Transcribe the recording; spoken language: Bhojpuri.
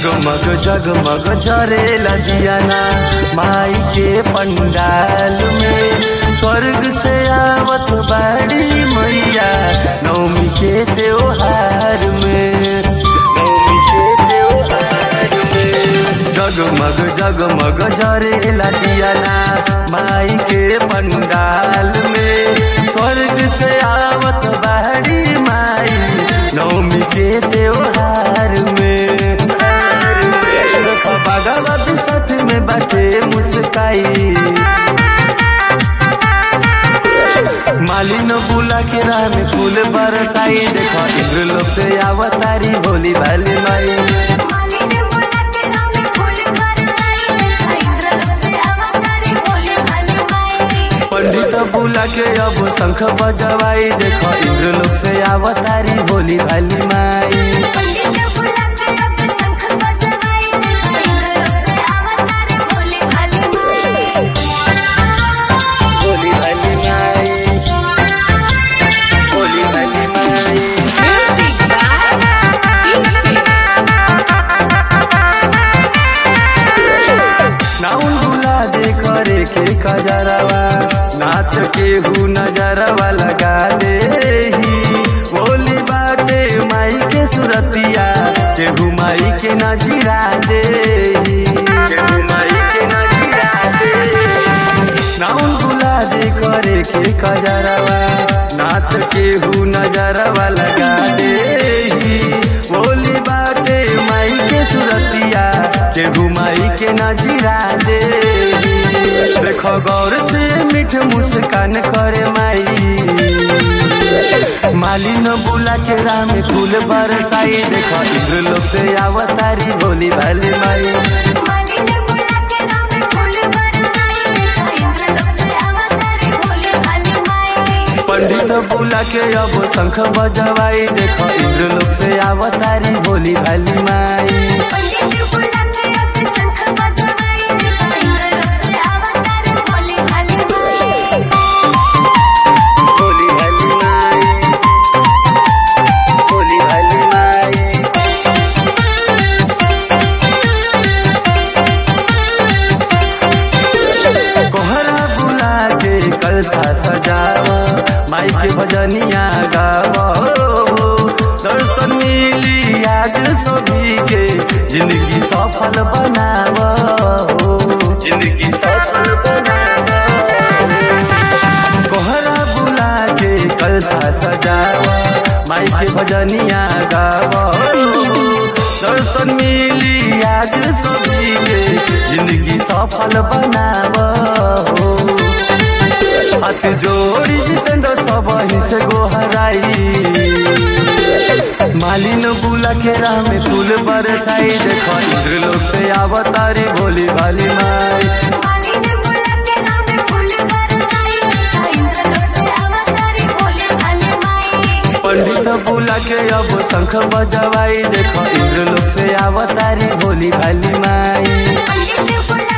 जगमग जगमग जरेला दियाना माई के पंडाल में स्वर्ग से आवत बाड़ी मैया नवमी के त्योहार में नवमी के त्योहार में जगमग जगमग जरेला दियाना माई के पंडाल में स्वर्ग से आवत बाड़ी माई नवमी के त्योहार में भगवत सच में बाटे मुस्काई मालिन बुला के राह में फूल बरसाई देखो इंद्र लोग से अवतारी भोली भाली माई मालिनी बोला के नाम फूल बरसाई देखा इंद्रलोक से अवतारी भोले भाले माई पंडित बुला के अब शंख बजवाई देखो इंद्र लोग से अवतारी भोली भाली माई पंडित बुला के अब शंख बजवाई देखा इंद्रलोक से अवतारी भोले भाले माई भोली भाली माई भोली भाली माई म्यूजिक नाउन बुला दे करे के कजरवा नाच के हु नजरवा लगा दे ही बोली बाटे माई के सुरतिया केहू माई के नजीरा दे ही केहू माई के नजीरा दे नाउन बुला दे करे के कजरवा नाच के हु नजरवा लगा दे ही बोली बाटे माई के सुरतिया केहू माई के नजीरा दे देखो गौर से मीठ मुस्कान करे माई मालिन बुला के राम फूल बरसाई देखो इंद्र लोग से अवतारी भोली भाली माई मालिनी बोला के नाम फूल बरसाई देखा इंद्रलोक से अवतारी भोले भाले माई पंडित बुला के अब शंख बजवाई देखो इंद्र लोग से अवतारी भोली भाली माई पंडित बुला के अब शंख बजवाई देखा इंद्रलोक से अवतारी भोले भाले माई भोली भाली माई भोली भाली माई कोहरा बुला के कलसा सजाव माई के भजनिया गाव दर्शन मिली आज सभी के जिंदगी सफल बनाव जिंदगी सफल बनाव कोहरा बुला के कलसा सजाव माई के भजनिया गाव दर्शन मिली आज सभी के जिंदगी सफल बनाव हाथ जोड़ी जितेंद्र सब ही से गोहराई मालिन बुला के राह में फूल बरसाई देखो इंद्र लोग से अवतारी भोली भाली माई मालिनी बोला के नाम फूल बरसाई देखा इंद्रलोक से अवतारी भोले भाले माई पंडित बुला के अब शंख बजवाई देखो इंद्र लोग से अवतारी भोली भाली माई पंडित बुला